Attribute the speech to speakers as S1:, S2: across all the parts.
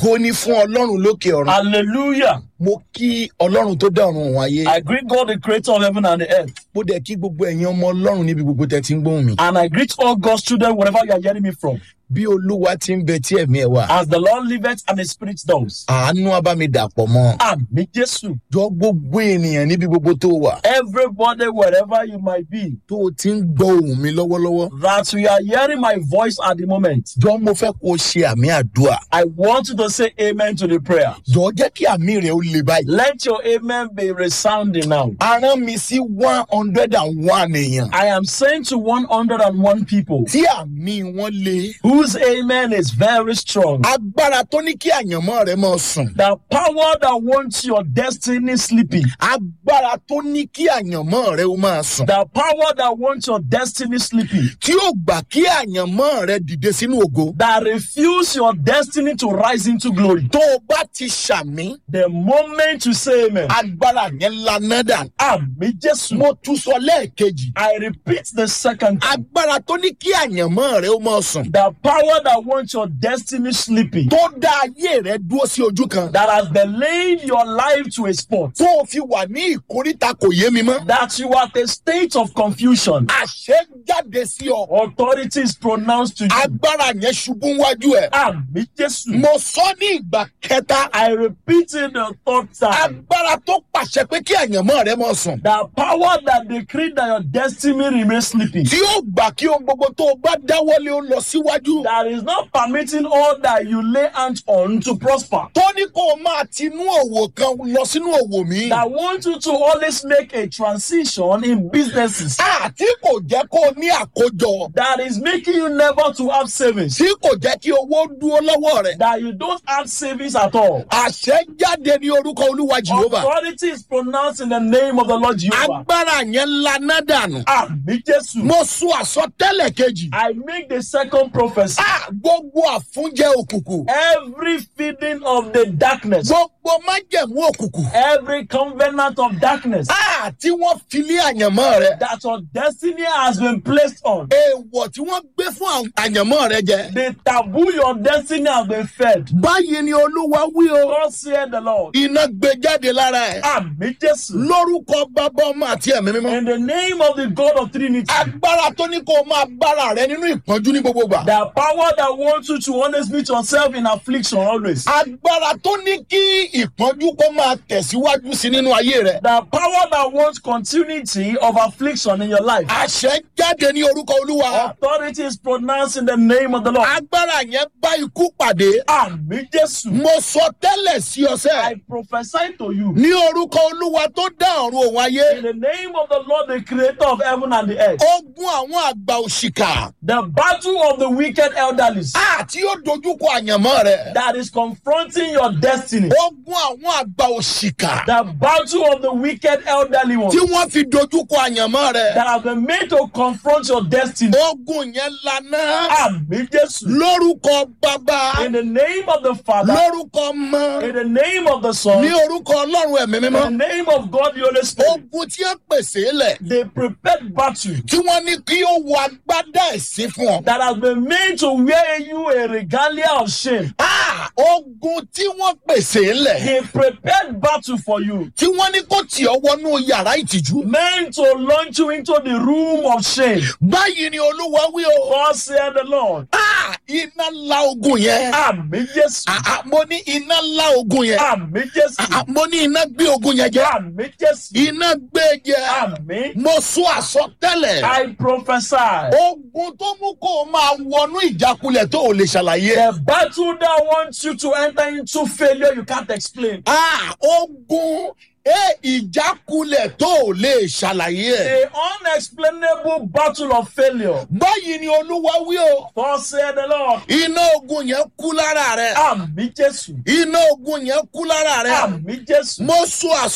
S1: ògo ni fún ọlọ́run lókè ọ̀run
S2: Hallelujah.
S1: mo kí ọlọ́run tó dá ọ̀run òun ayé
S2: I greet God, the creator of heaven and the earth.
S1: mo dẹ̀ kí gbogbo ẹ̀yin ọmọ ọlọ́run níbi gbogbo tẹ́ ti ń gbóhùn mi
S2: And I greet all God's children, wherever you are hearing me from.
S1: bí olúwa ti ń bẹ tí ẹ̀mí ẹ̀ wà
S2: As the Lord liveth and the Spirit does.
S1: àánú abámidàpọ̀ mọ́
S2: Àmì Jésù.
S1: jọ gbogbo ènìyàn níbi gbogbo tó wà
S2: Everybody, wherever you might be,
S1: tó o ti ń gbọ́ ohùn mi lọ́wọ́lọ́wọ́
S2: that you are hearing my voice at the moment,
S1: jọ mo fẹ́ kó o ṣe àmì àdúrà
S2: I want you to say amen to the prayer.
S1: jọ jẹ́ kí àmì rẹ̀ ó le báyìí.
S2: Let your amen be resounding now.
S1: a rán mi sí one hundred and one èèyàn
S2: I am saying to 101 people
S1: tí àmì wọn le
S2: whose amen is very strong.
S1: agbára tó ní kí àyànmọ́ rẹ máa sùn
S2: The power that wants your destiny sleeping.
S1: agbára tó ní kí àyànmọ́ rẹ ó máa sùn
S2: The power that wants your destiny sleeping.
S1: tí ó gbà kí àyànmọ́ rẹ dìde sínú ògo
S2: That refuse your destiny to rise into glory.
S1: tó o bá ti ṣàmì
S2: The moment you say amen.
S1: agbára yẹn laná dànù.
S2: Àmì Jésù.
S1: mo tún sọ lẹ́ẹ̀kejì
S2: I repeat the second time.
S1: agbára tó ní kí àyànmọ́ rẹ ó máa sùn
S2: The power that wants your destiny sleeping.
S1: tó dá ayé rẹ dúró sí ojú kan
S2: That has delayed your life to a spot.
S1: tó o fi wà ní ìkóríta kò yé mi mọ́
S2: That you are at a state of confusion.
S1: àṣẹ jáde sí ọ
S2: Authority is pronounced to you.
S1: agbára yẹn ṣubú wájú ẹ
S2: Àmì Jésù.
S1: mo sọ ní ìgbà kẹta
S2: I repeat it the third time.
S1: agbára tó pàṣẹ pé kí àyànmọ́ rẹ máa sùn
S2: The power that decreed that your destiny remains sleeping.
S1: tí ó gbà kí ohun gbogbo tó o bá dáwọ́lé ó lọ síwájú
S2: That is not permitting all that you lay hands on to prosper.
S1: tó ní kó o máa tinú òwò kan lọ sínú òwò mi
S2: That want you to always make a transition in businesses.
S1: àti kò jẹ́ kó o ní àkójọ
S2: That is making you never to have savings.
S1: tí kò jẹ́ kí owó dúró lọ́wọ́ rẹ̀
S2: That you don't have savings at all.
S1: àṣẹ jáde ní orúkọ olúwa jehova
S2: Authority is pronounced in the name of the Lord Jehovah.
S1: agbára yẹn laná dànù
S2: Àmì Jésù.
S1: mo sọ àsọtẹ́lẹ̀ kejì
S2: I make the second prophecy.
S1: Ah, gbogbo àfúnjẹ òkùnkùn
S2: Every feeding of the darkness,
S1: gbogbo májẹ̀mú òkùnkùn
S2: every covenant of darkness
S1: Ah, tí wọ́n fi lé àyànmọ́ rẹ
S2: that your destiny has been placed on,
S1: èèwọ̀ tí wọ́n gbé fún àwọn àyànmọ́ rẹ jẹ.
S2: the taboo your destiny has been fed.
S1: báyìí ni olúwa wí o
S2: God said the Lord.
S1: iná gbé jáde lára ẹ̀
S2: Àmì Jésù.
S1: lórúkọ bàbá ọmọ àti ẹ̀mí mímọ́.
S2: In the name of the God of Trinity,
S1: agbára tó ní kó o máa bára rẹ nínú ìpọ́njú ní gbogbo gbà.
S2: the power that wants you to always meet yourself in affliction always.
S1: agbára tó ní kí ìpọ́njú kó máa tẹ̀síwájú sí nínú ayé rẹ.
S2: The power that wants continuity of affliction in your life.
S1: àṣẹ jáde ní orúkọ olúwa.
S2: Authority is pronounced in the name of the Lord.
S1: agbára yẹn bá ikú pàdé.
S2: Àmì Jésù.
S1: mo sọ tẹ́lẹ̀ sí
S2: I
S1: ọsẹ́.
S2: prophesy to you
S1: ní orúkọ olúwa tó dá ọ̀run òun ayé.
S2: in the name of the Lord, the creator of heaven and the earth.
S1: ogun àwọn àgbà òṣìkà.
S2: The battle of the wicked elderlies
S1: àti ó dojúkọ àyànmọ́ rẹ.
S2: that is confronting your destiny.
S1: ogun àwọn àgbà òṣìkà.
S2: The battle of the wicked elderly ones
S1: tí wọ́n fi dojúkọ àyànmọ́ rẹ.
S2: that have been made to confront your destiny.
S1: ogun yẹn lana.
S2: Àmì Jésù.
S1: lórúkọ bàbá.
S2: In the name of the Father,
S1: lórúkọ ọmọ.
S2: in the name of the Son,
S1: ní
S2: in
S1: orúkọ ọlọ́run ẹ̀mí
S2: the
S1: mímọ́.
S2: name of God the Holy Spirit,
S1: ogun tí ó pèsè lẹ̀.
S2: the prepared battle
S1: tí wọ́n ní kí ó wọ agbádá ẹ̀sìn fún ọ.
S2: that has been made to wear you a regalia of shame.
S1: Ah, ogun tí wọ́n pèsè lẹ̀.
S2: The prepared battle for you,
S1: tí wọ́n ní kó tì ọ́ wọnú yàrá ìtìjú.
S2: meant to launch you into the room of shame.
S1: báyìí ni olúwa wí o.
S2: God said the Lord.
S1: Ah, iná la ogun yẹn.
S2: Àmì Jésù.
S1: Ah, ah, mo ní iná la ogun yẹn.
S2: Àmì
S1: Ah,
S2: Jésù.
S1: ah, mo ní iná gbé ogun yẹn jẹ.
S2: Àmì Jésù.
S1: iná gbé jẹ.
S2: Àmì.
S1: mo sọ àsọtẹ́lẹ̀.
S2: I prophesy.
S1: ogun tó mú kó o máa wọnú ìjákulẹ̀ tó o lè ṣàlàyé.
S2: The battle that wants you to enter into failure you can't explain.
S1: Ah, ogun ẹ ìjákulẹ̀ tó o lè ṣàlàyé ẹ̀.
S2: The unexplainable battle of failure.
S1: báyìí ni olúwa wí o.
S2: God said the Lord.
S1: iná ogun yẹn kú lára rẹ.
S2: Àmì Jésù.
S1: iná ogun yẹn kú lára rẹ.
S2: Àmì Jésù.
S1: mo sọ àsọtẹ́lẹ̀.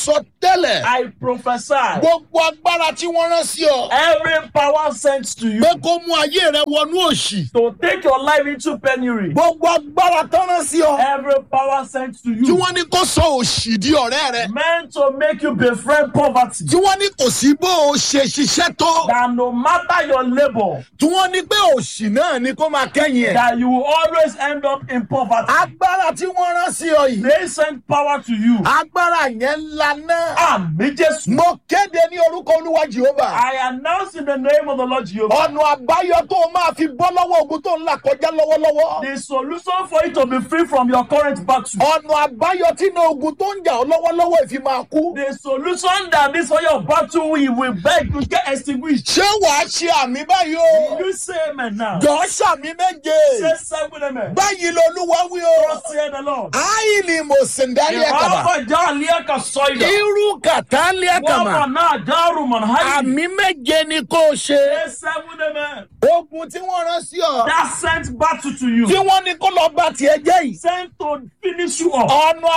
S1: tẹ́lẹ̀
S2: I prophesy.
S1: gbogbo agbára tí wọ́n rán sí ọ
S2: Every power sent to you
S1: pé kó mú ayé rẹ wọnú òṣì
S2: to take your life into penury.
S1: gbogbo agbára tán rán sí ọ
S2: Every power sent to
S1: tí
S2: you
S1: wọ́n ní kó sọ òṣì di ọ̀rẹ́ rẹ
S2: meant to make you befriend poverty.
S1: tí wọ́n ní kò sí bó o ṣe ṣiṣẹ́ tó
S2: That no matter your labor,
S1: tí wọ́n ní pé òṣì náà ni kó máa kẹ́yìn ẹ̀.
S2: that you will always end up in poverty.
S1: agbára tí wọ́n rán sí ọ yìí
S2: They send power to you.
S1: agbára yẹn ńlá náà.
S2: Àmì Jésù.
S1: mo kéde ní orúkọ olúwa jehova
S2: I announce in the name of the Lord Jehovah.
S1: ọ̀nà àbáyọ tó o máa fi bọ́ lọ́wọ́ ogun tó ń là kọjá lọ́wọ́lọ́wọ́
S2: The solution for you to be free from your current battle.
S1: ọ̀nà àbáyọ tí iná ogun tó ń jà ọ́ lọ́wọ́lọ́wọ́ ìfi máa kú.
S2: The solution that this for your battle we will beg to get extinguished.
S1: ṣé wàá ṣe àmì báyìí o
S2: You say amen now.
S1: jọ ṣàmì méje
S2: Say seven amen.
S1: báyìí lolúwa wí o
S2: Thus say the Lord.
S1: áyìnì mòsìndárí ẹ̀kàbà
S2: Ìwà ọjà àlíyàkà sọ́yà.
S1: irú kàtàlí
S2: Wọ́n
S1: ẹ̀kàmà
S2: mọ̀ náà dárú mọ̀ náà.
S1: àmì méje ni kò ṣe
S2: Say seven amen.
S1: ogun tí wọ́n rán sí ọ
S2: That sent battle to you.
S1: tí wọ́n ní kó lọ bá tiẹ̀ jẹ́ yìí
S2: Sent to finish you up.
S1: ọ̀nà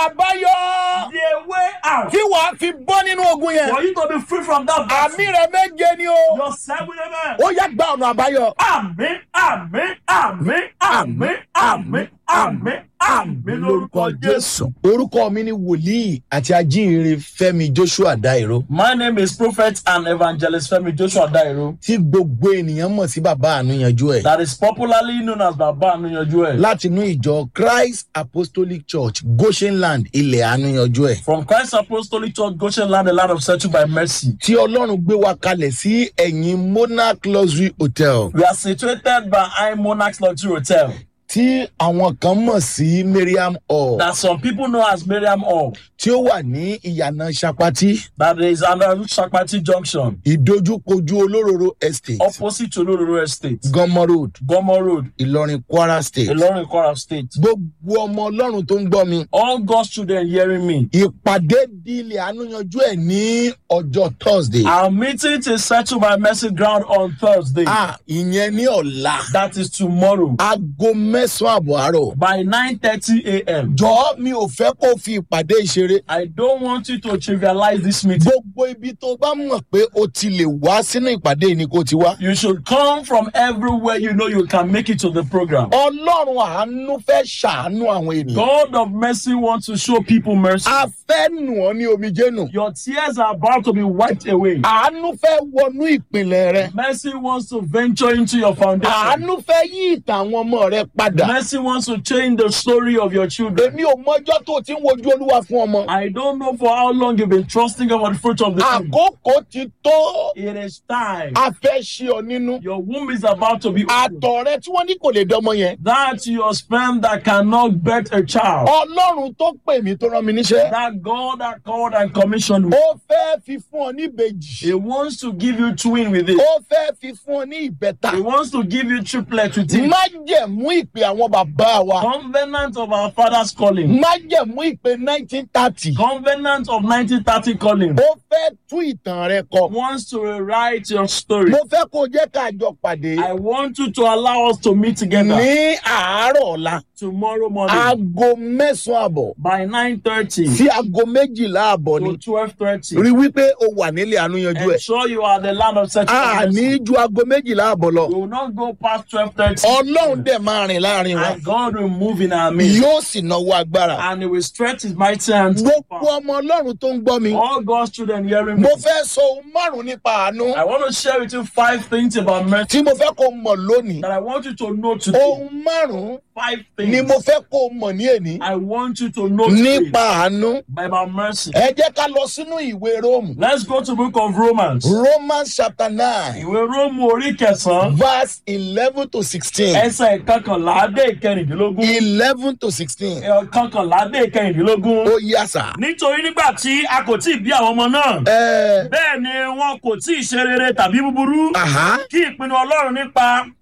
S1: àbáyọ
S2: The way out.
S1: tí wàá fi bọ́ nínú ogun yẹn
S2: For you to be free from that battle.
S1: àmì rẹ méje ni o
S2: Your seven amen.
S1: ó yá gba ọ̀nà àbáyọ.
S2: Àmín, àmín, àmín, àmín, àmín, àmín, àmín lórúkọ Jésù.
S1: orúkọ mi ni wòlíì àti ajínrere fẹmi joshua dairo
S2: My name is Prophet and Evangelist Femi Joshua Dairo.
S1: tí gbogbo ènìyàn mọ̀ sí bàbá ànúyanjú ẹ̀
S2: That is popularly known as Baba Anuyanju ẹ̀.
S1: láti inú ìjọ christ apostolic church goshenland ilẹ̀ ànúyanjú ẹ̀
S2: From Christ Apostolic Church, Goshen Land, the land of settled by mercy.
S1: tí ọlọ́run gbé wa kalẹ̀ sí ẹ̀yìn monarch luxury hotel
S2: We are situated behind Monarch's Luxury Hotel.
S1: tí àwọn kan mọ̀ sí mariam hall
S2: That some people know as Miriam Hall.
S1: tí ó wà ní ìyànà sapati
S2: That is under Shakpati Junction,
S1: ìdojúkojú olóróró estate
S2: opposite to Lororo Estate,
S1: gọmọ road
S2: Gomo Road,
S1: ìlọrin kwara state
S2: Ilorin Kwara State.
S1: gbogbo ọmọ ọlọ́run tó ń gbọ́ mi
S2: All God's children hearing me.
S1: ìpàdé di ilẹ̀ ànúyanjú ẹ̀ ní ọjọ́ thursday.
S2: Our meeting is settled by mercy ground on Thursday.
S1: a ìyẹn ní ọ̀la
S2: That is tomorrow
S1: aago mẹ́sàn-án àbọ̀ àárọ̀.
S2: by 9:30 a.m.
S1: jọ̀ọ́ mi ò fẹ́ kó fi ìpàdé ìṣeré.
S2: I don't want you to trivialize this meeting.
S1: gbogbo ibi tó bá mọ̀ pé o ti lè wá sínú ìpàdé yìí ni kò ti wá.
S2: You should come from everywhere you know you can make it to the program.
S1: ọlọ́run àánú fẹ́ ṣàánú àwọn ènìyàn.
S2: God of mercy wants to show people mercy.
S1: a fẹ́ nù ọ́ ní omijé nù.
S2: Your tears are about to be wiped away.
S1: àánú fẹ́ wọnú ìpìlẹ̀ rẹ.
S2: Mercy wants to venture into your foundation.
S1: àánú fẹ́ yí ìtàn àwọn ọmọ rẹ padà.
S2: Mercy wants to change the story of your children.
S1: èmi ò mọjọ́ tó o ti ń wojú olúwa fún ọmọ.
S2: I don't know for how long you've been trusting God for the fruit of the womb.
S1: àkókò ti tó.
S2: It is time.
S1: a fẹ́ ṣe ọ nínú.
S2: Your womb is about to be opened.
S1: àtọ̀ rẹ tí wọ́n ní kò lè dánmọ yẹn.
S2: That your sperm that cannot birth a child.
S1: ọlọ́run tó pè mí tó rán mi níṣẹ́.
S2: That God that called and commissioned you.
S1: ó fẹ́ fi fún ọ ní ìbejì.
S2: He wants to give you twin with it.
S1: ó fẹ́ fi fún ọ ní ìbẹ́ta.
S2: He wants to give you triplet with it.
S1: májẹ̀mú ìpè àwọn bàbá wa.
S2: Covenant of our father's calling.
S1: májẹ̀mú ìpè nineteen thirty.
S2: Covenant of 1930 calling.
S1: ó fẹ́ tú ìtàn rẹ kọ.
S2: Wants to rewrite your story.
S1: mo fẹ́ kó o jẹ́ ká jọ pàdé.
S2: I want you to allow us to meet together
S1: ní àárọ̀ ọ̀la.
S2: tomorrow morning
S1: aago mẹ́sàn-án àbọ̀
S2: by 9.30
S1: sí aago méjìlá àbọ̀ ni.
S2: to 12.30.
S1: rí wípé o wà nílé àánúyanjú ẹ̀.
S2: Ensure you are the land of
S1: a
S2: settlement.
S1: ní ju aago méjìlá àbọ̀ lọ.
S2: We will not go past 12.30.
S1: ọlọ́run dẹ̀ máa rìn láàrin wa.
S2: And God will move in our midst.
S1: yóò sì náwó agbára.
S2: And he will stretch his mighty hands.
S1: gbogbo ọmọ ọlọ́run tó ń gbọ́ mi.
S2: All God's children hearing me.
S1: mo fẹ́ sọ ohun márùn-ún nípa àánú
S2: I want to share with you five things about mercy
S1: tí mo fẹ́ kó o mọ̀ lónìí.
S2: that I want you to know today.
S1: ohun márùn-ún
S2: Five
S1: ni
S2: things
S1: mo fẹ́ kó o mọ̀ ní èní
S2: I want you to know today
S1: nípa àánú.
S2: about mercy.
S1: ẹ jẹ́ ká lọ sínú ìwé róòmù.
S2: Let's go to book of Romans.
S1: romans chapter nine
S2: Ìwé Róòmù orí kẹsàn-án
S1: verse eleven to sixteen.
S2: ẹsẹ̀ ìkọkànlá dé ìkẹrìndínlógún.
S1: eleven to sixteen.
S2: Ìkọkànlá dé ìkẹrìndínlógún.
S1: ó yá sà.
S2: Nítorí nígbà tí a kò tí ì bí àwọn ọmọ náà,
S1: ẹ
S2: bẹ́ẹ̀ ni wọn kò tí ì ṣe rere tàbí búburú.
S1: aha
S2: Kí ìpinnu Ọlọ́run nípa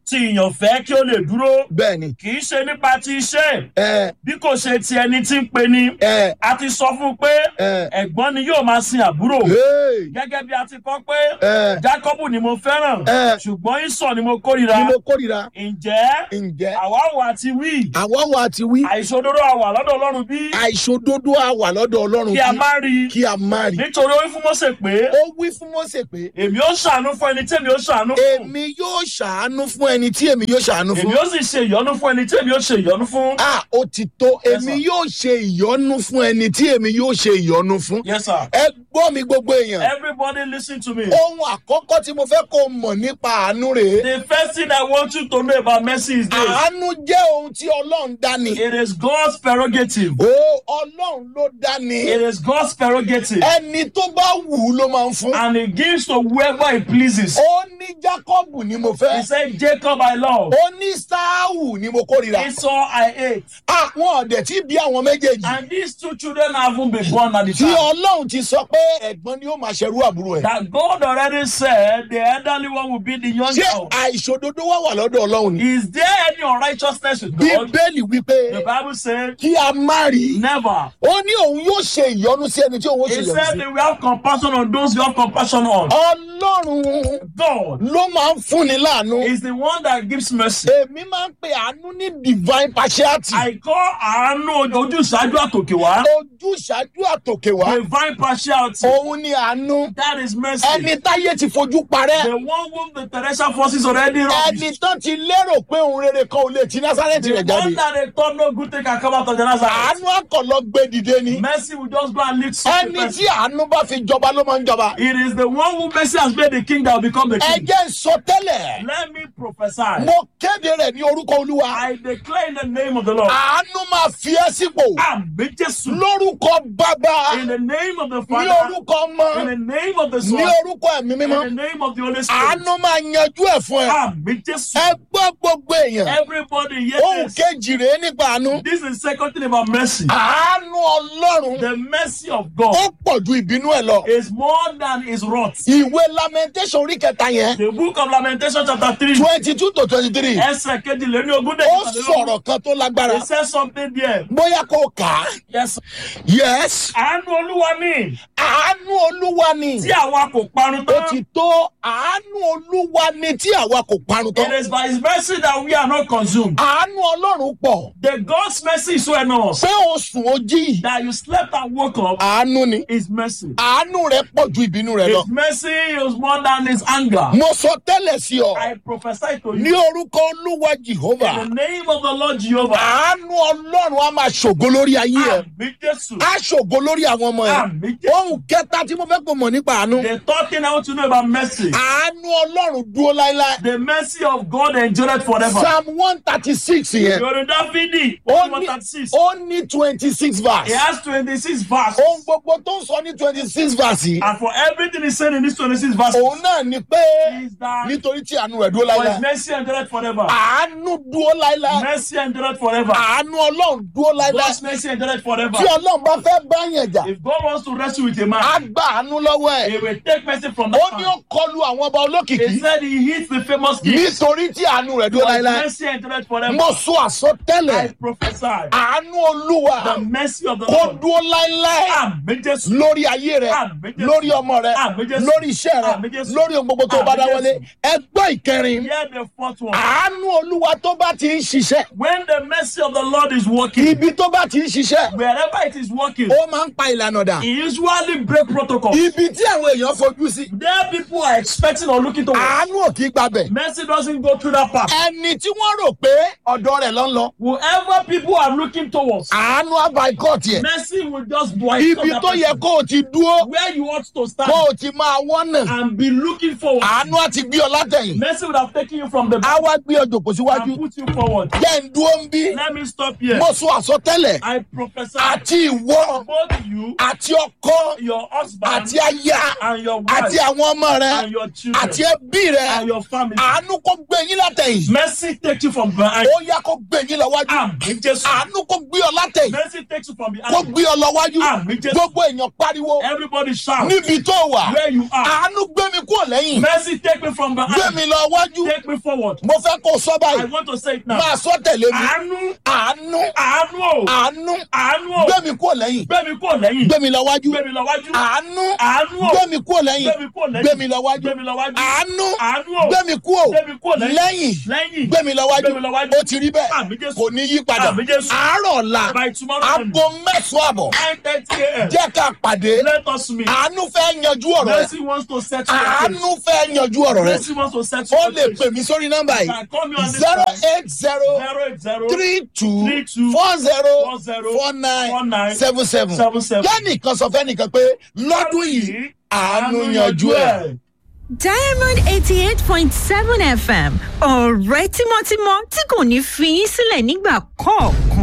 S2: tí ìyàn fẹ́ kí ó lè dúró
S1: bẹ́ẹ̀ ni
S2: kì í ṣe nípa ti iṣẹ́
S1: ẹ
S2: bí kò ṣe ti ẹni tí ń pe ni
S1: ẹ
S2: a ti sọ fún un pé
S1: ẹ
S2: ẹ̀gbọ́n ni yóò máa sin àbúrò
S1: hey,
S2: gẹ́gẹ́ bí a ti kọ́ pé
S1: ẹ
S2: Jákọ́bù ni mo fẹ́ràn
S1: ẹ
S2: ṣùgbọ́n Ísọ̀ ni mo kórìíra
S1: ni mo kórìíra
S2: ǹjẹ́
S1: ǹjẹ́
S2: àwa wà ti wí
S1: àwọn wa ti wí
S2: àìṣòdodo àwà lọ́dọ̀ Ọlọ́run bí
S1: àìṣòdodo àwà lọ́dọ̀ ọlọ́run
S2: kí a
S1: bí
S2: má rí
S1: kí a má rí
S2: nítorí ó wí fún Mósè pé
S1: ó wí fún Mósè pé
S2: èmi ó ṣàánú fún ẹni tí èmi ó ṣàánú fún
S1: èmi yóò ṣàánú fún ẹni tí èmi yóò ṣàánú
S2: èmi
S1: fún
S2: ó sì ṣe ìyọ́nú fún ẹni tí èmi ó ṣe ìyọ́nú fún.
S1: a ó ti tó èmi
S2: sir.
S1: yóò ṣe ìyọ́nú fún ẹni tí èmi yóò ṣe ìyọ́nú fún
S2: yes sir.
S1: ẹ gbọ́ mi gbogbo èèyàn
S2: everybody listen to me.
S1: ohun àkọ́kọ́ tí mo fẹ́ kó mọ̀ nípa àánú rèé
S2: the first thing I want you to know about mercy is this.
S1: àánú jẹ́ ohun tí ọlọ́run dá ni
S2: it is God's prerogative.
S1: ó ọlọ́run ló dá ni
S2: it is God's prerogative.
S1: ẹni tó bá wù ú ló máa ń fún
S2: and he gives to whoever he pleases.
S1: ó ní Jákọ́bù ni mo
S2: he
S1: fẹ́
S2: said Jacob I love.
S1: ó ní Sáàwù ni mo kórìíra
S2: Esau I hate.
S1: àwọn ọ̀dẹ̀ tí bí àwọn méjèèjì
S2: and these two children haven't been born at the
S1: tí
S2: time.
S1: ọlọ́run ti sọ pé ẹ̀gbọ́n ni ó máa ṣerú àbúrò ẹ̀
S2: that God already said the elderly one will be the young
S1: ṣé
S2: child.
S1: àìṣòdodo wà wà lọ́dọ̀ ọlọ́run ni
S2: Is there any unrighteousness with God?
S1: bíbélì wípé
S2: The Bible said
S1: kí a má rí
S2: never.
S1: ó ní òun yóò ṣe ìyọ́nú sí ẹni tí òun ó ṣe
S2: He
S1: ìyọ́nú
S2: said
S1: sí
S2: they will have compassion on those you have compassion on.
S1: ọlọ́run
S2: God
S1: ló máa ń fúnni láàánú
S2: is the one that gives mercy.
S1: èmi máa ń pe àánú ní divine partiality
S2: I call àánú ojú ìṣáájú àtòkè wá.
S1: ojú ìṣáájú àtòkè wá
S2: Divine partiality.
S1: òun ni àánú
S2: That is mercy.
S1: ẹni táyé ti fojú parẹ́
S2: The one whom the terrestrial forces already
S1: ẹni
S2: rubbish.
S1: tán ti lérò pé òun rere kan ò lè ti násárẹ́tì
S2: The
S1: rẹ̀ jáde
S2: one that they thought no good thing can come out of the Nazareth.
S1: àánú àkọlọ gbé dìde ni
S2: Mercy will just go and lift such a
S1: ẹni
S2: person.
S1: tí àánú bá fi jọba ló máa ń jọba
S2: It is the one who mercy has made the king that will become the
S1: ẹ
S2: king.
S1: jẹ́ n sọ tẹ́lẹ̀
S2: Let me prophesy.
S1: mo kéde rẹ̀ ní orúkọ olúwa
S2: I declare in the name of the Lord.
S1: àánú máa fi ẹ́ sípò
S2: Àmì Jésù.
S1: lórúkọ bàbá
S2: In the name of the
S1: ní
S2: Father.
S1: orúkọ
S2: In
S1: ọmọ
S2: the name of the
S1: ní
S2: Son.
S1: orúkọ ẹ̀mí
S2: In
S1: mímọ́
S2: the name of the Holy Spirit.
S1: àánú máa yanjú ẹ̀ fún ẹ
S2: Àmì Jésù.
S1: ẹ gbọ́ gbogbo èèyàn
S2: Everybody
S1: ohun
S2: yes.
S1: kejì rèé nípa àánú
S2: This is second thing about mercy.
S1: àánú ọlọ́run
S2: The mercy of
S1: ó
S2: God
S1: pọ̀ ju ìbínú ẹ̀ lọ
S2: is more than his wrath.
S1: ìwé lamentation orí kẹta yẹn
S2: The book of Lamentation chapter 3.
S1: twenty two to twenty three
S2: Ẹsẹ̀ kejìléní ogún dé
S1: ó
S2: kẹtàlélógún.
S1: sọ̀rọ̀ kan tó lágbára
S2: It says something there.
S1: bóyá kò kà á
S2: Yes.
S1: yes
S2: Àánú Olúwa ni
S1: àánú olúwa ni
S2: tí àwa kò parun
S1: ó
S2: tán.
S1: ti tó àánú olúwa ni tí àwa kò parun
S2: It
S1: tán
S2: is by his mercy that we are not consumed.
S1: àánú ọlọ́run pọ̀
S2: The God's mercy is so enormous
S1: pé o sùn ó jí
S2: that you slept and woke up
S1: àánú ni
S2: is mercy.
S1: àánú rẹ̀ pọ̀ ju ìbínú rẹ̀ lọ
S2: His mercy is more than his anger.
S1: mo sọ tẹ́lẹ̀ sí ọ
S2: I prophesy to
S1: ní
S2: you
S1: orúkọ olúwa jehova
S2: in the name of the Lord Jehovah.
S1: àánú ọlọ́run á máa ṣògo lórí ayé ẹ
S2: Àmì Jésù.
S1: á ṣògo lórí àwọn ọmọ ẹ
S2: Àmì Jésù.
S1: ohun kẹta tí mo fẹ́ kó mọ̀ nípa àánú
S2: The third thing I want to know about mercy.
S1: àánú ọlọ́run dúró láéláé
S2: The mercy of God endureth forever.
S1: psalm one thirty six yẹn
S2: Yorùbá Dáfídì,
S1: ó
S2: one
S1: ní
S2: thirty six.
S1: ó ní twenty six
S2: He
S1: verse
S2: has twenty-six verses.
S1: ohun gbogbo tó ń sọ ní twenty six verse yìí
S2: And for everything he said in these twenty-six verses,
S1: òun náà ni pé
S2: is that
S1: nítorí tí àánú rẹ̀ dúró
S2: for his
S1: láéláé
S2: mercy endureth forever.
S1: àánú dúró láéláé
S2: Mercy endureth forever.
S1: àánú ọlọ́run dúró láéláé
S2: God's mercy endureth forever.
S1: tí ọlọ́run bá fẹ́ bá yẹn jà
S2: If God wants to wrestle with a
S1: á
S2: man,
S1: gba àánú lọ́wọ́ ẹ̀
S2: he will take mercy from
S1: ó
S2: that
S1: ní ó
S2: man.
S1: kọlu àwọn ọba
S2: He
S1: olókìkí
S2: said he hits the famous king.
S1: nítorí tí àánú rẹ̀ dúró
S2: For his
S1: láéláé
S2: mercy endureth forever.
S1: mo sọ àsọtẹ́lẹ̀
S2: I prophesy
S1: àánú olúwa
S2: the mercy of the
S1: kó
S2: Lord.
S1: dúró láéláé
S2: Àmì Jésù.
S1: lórí ayé rẹ
S2: Àmì Jésù.
S1: lórí ọmọ rẹ
S2: Àmì Jésù.
S1: lórí iṣẹ́
S2: Àmì
S1: rẹ
S2: Jésù.
S1: lórí ohun gbogbo tó bá
S2: Àmì
S1: dáwọ́lé ẹgbọ́ ìkẹrin
S2: Hear the fourth one.
S1: àánú olúwa tó bá ti ń ṣiṣẹ́
S2: When the mercy of the Lord is working,
S1: ibi tó bá ti ń ṣiṣẹ́
S2: wherever it is working,
S1: ó máa ń pa ìlànà dà
S2: he usually break protocol.
S1: ibi tí àwọn èèyàn fojú sí
S2: There people are expecting or looking towards.
S1: àánú ò kì í gbabẹ̀
S2: Mercy doesn't go through that path.
S1: ẹni tí wọ́n rò pé ọ̀dọ̀ rẹ̀ ló ń lọ
S2: Whoever people are looking towards,
S1: àánú àbá ikọ̀ tiẹ̀
S2: mercy will just boycott
S1: ibi
S2: that
S1: tó yẹ
S2: person.
S1: kó o ti dúró
S2: Where you ought to stand
S1: kó o ti máa wọ́nà
S2: and be looking forward.
S1: àánú àti gbé ọ látẹ̀yìn
S2: Mercy would have taken you from the
S1: á
S2: back
S1: wá gbé ọ jòkó síwájú
S2: and put you forward.
S1: jẹ́ ń dúró ń bí
S2: Let me stop here.
S1: mo sọ àsọtẹ́lẹ̀
S2: I prophesy
S1: àti ìwọ
S2: both you
S1: àti ọkọ
S2: your husband
S1: àti aya
S2: and your
S1: àti
S2: wife
S1: àwọn ọmọ rẹ
S2: and your children
S1: àti ẹbí rẹ
S2: and your family.
S1: àánú kó gbé yín látẹ̀yìn
S2: Mercy takes you from behind.
S1: ó yá kó gbé yín lọ wájú
S2: Àmì Jésù.
S1: àánú kó gbé ọ látẹ̀yìn
S2: Mercy takes you from
S1: kó
S2: behind.
S1: gbé ọ lọ wájú
S2: Àmì Jésù.
S1: gbogbo èèyàn pariwo
S2: Everybody shout
S1: níbi tó wà
S2: where you are.
S1: àánú gbé mi kúrò lẹ́yìn
S2: Mercy take me from
S1: gbé
S2: behind.
S1: mi lọ wájú
S2: Take me forward.
S1: mo fẹ́ kó o sọ
S2: I
S1: báyìí
S2: want to say it now.
S1: máa sọ tẹ̀lé mi
S2: Àánú
S1: àánú
S2: àánú o
S1: àánú
S2: àánú o
S1: gbé mi kúrò lẹ́yìn
S2: gbé mi kúrò lẹ́yìn
S1: gbé mi lọ wájú
S2: gbé mi lọ wájú
S1: àánú
S2: àánú o
S1: gbé mi kúrò lẹ́yìn
S2: gbé mi kúrò lẹ́yìn
S1: gbé mi lọ wájú
S2: gbé mi lọ wájú
S1: àánú
S2: àánú o
S1: gbé mi kúrò
S2: gbé mi kúrò lẹ́yìn
S1: lẹ́yìn
S2: lẹ́yìn
S1: gbé mi lọ wájú
S2: gbé mi lọ wájú.
S1: ó ti rí bẹ́ẹ̀
S2: Àmì Jésù.
S1: kò ní yí padà
S2: Àmì Jésù.
S1: àárọ̀ ọ̀la
S2: by tomorrow morning
S1: aago mẹ́sàn-án àbọ̀
S2: nine thirty a.m.
S1: jẹ́ ká pàdé
S2: let us meet.
S1: àánú fẹ́ yanjú ọ̀rọ̀ rẹ
S2: Mercy wants to settle your case.
S1: àánú fẹ́ yanjú ọ̀rọ̀ rẹ
S2: Mercy wants to settle
S1: ó
S2: your
S1: lè
S2: case.
S1: pè mí sórí nọ́mbà
S2: You can call me on
S1: yìí
S2: this
S1: zero
S2: phone.
S1: eight zero
S2: zero eight zero
S1: three two
S2: Three two
S1: four zero
S2: four zero
S1: four
S2: four
S1: nine
S2: nine
S1: seven seven
S2: seven seven.
S1: kẹ́nìkan sọ fẹ́nìkan pé lọ́dún yìí àánú yanjú ẹ̀.
S3: diamond eighty eight point seven fm ọ̀rẹ́ tímọ́tímọ́ tí kò ní fi yín sílẹ̀ nígbà kọ̀ọ̀kan.